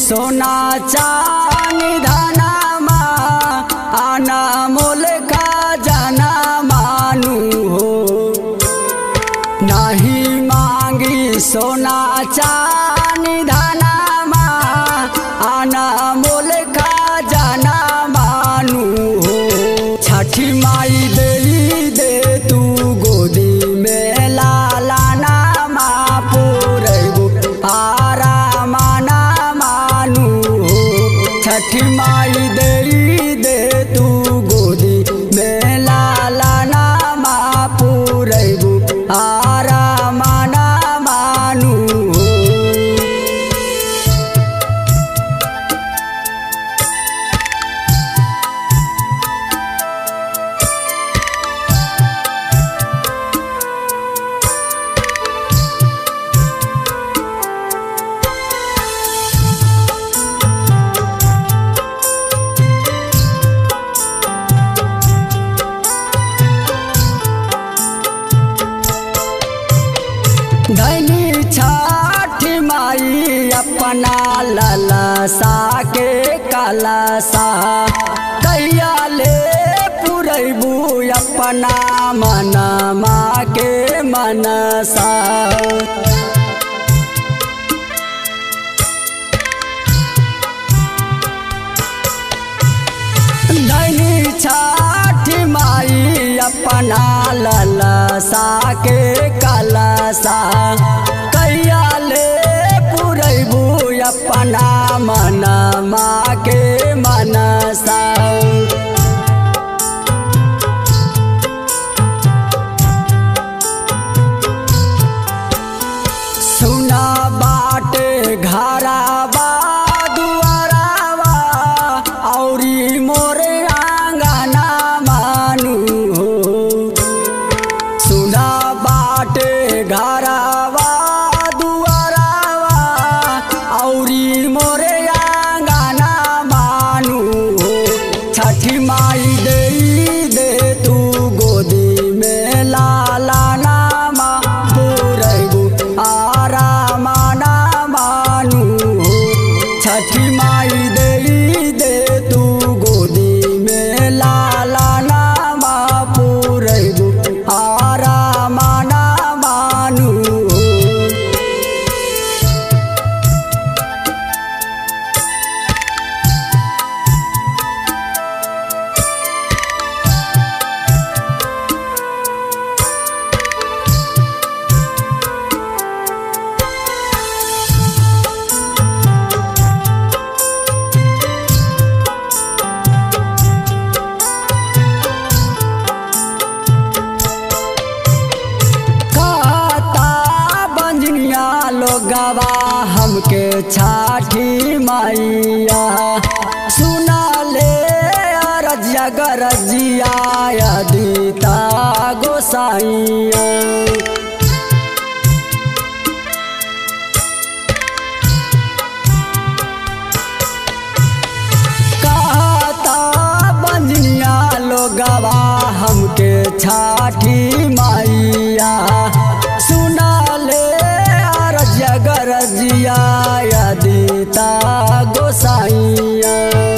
सोना चानी धनमा अनमोल का जना मानू हो नहीं मांगी सोना चानी धनमा अनमोल का जना मानू हो छठी माई दे दे तू गोदी में लाला नामा पुरैबू आरा माना मानू हो छठी माई दे दे तू गोदी में लाला नामा पुरैबू आरा माना मानू हो धनी छठ माई अपना ललसा के कलसा कैया ले पुरैबू अपना मनमा के मनसा धनी छठ माई अपना ललसा के कलसा कैया ले पुरैबू अपना मनमा के मनसा सुना बाटे घराबा दुआराबा औरी मोरे आंगना मानू हो सुना बाटे घराबा दुआराबा औरी मोरे आंगना मानू हो छठी माई दे दे तू गोदी में लाला नामा पुरैबू आरा माना मानू हो छठी माई दे दे तू गोदी में लाला नामा पुरैबू आरा माना मानू हो कहता बंजनिया लोगवा हमके छाठी मैया सुना ले अरजिया गरजिया अदिता गोसाइया कहता बंजनिया लोगवा हमके छाठी मैया सुना ले अरजिया गरजिया अदिता गोसाइया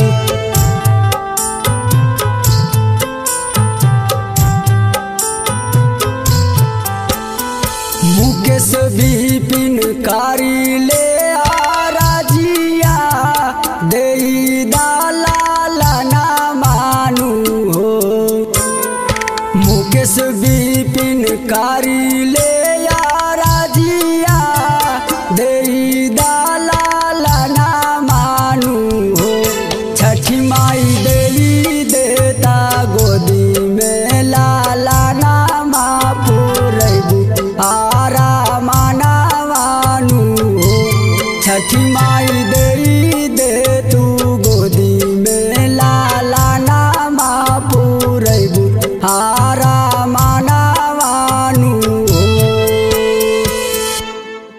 मुकेश विपिन कारी ले आराजिया दे दाला ना मानू हो मुकेश विपिन कारी ले आराजिया दे दाला ना मानू हो छठी माई देली देता गोदी में लाला नामा पुरैबू आरा माना मानू हो छठी माई देली दे तू गोदी में लाला नामा पुरैबू आरा मा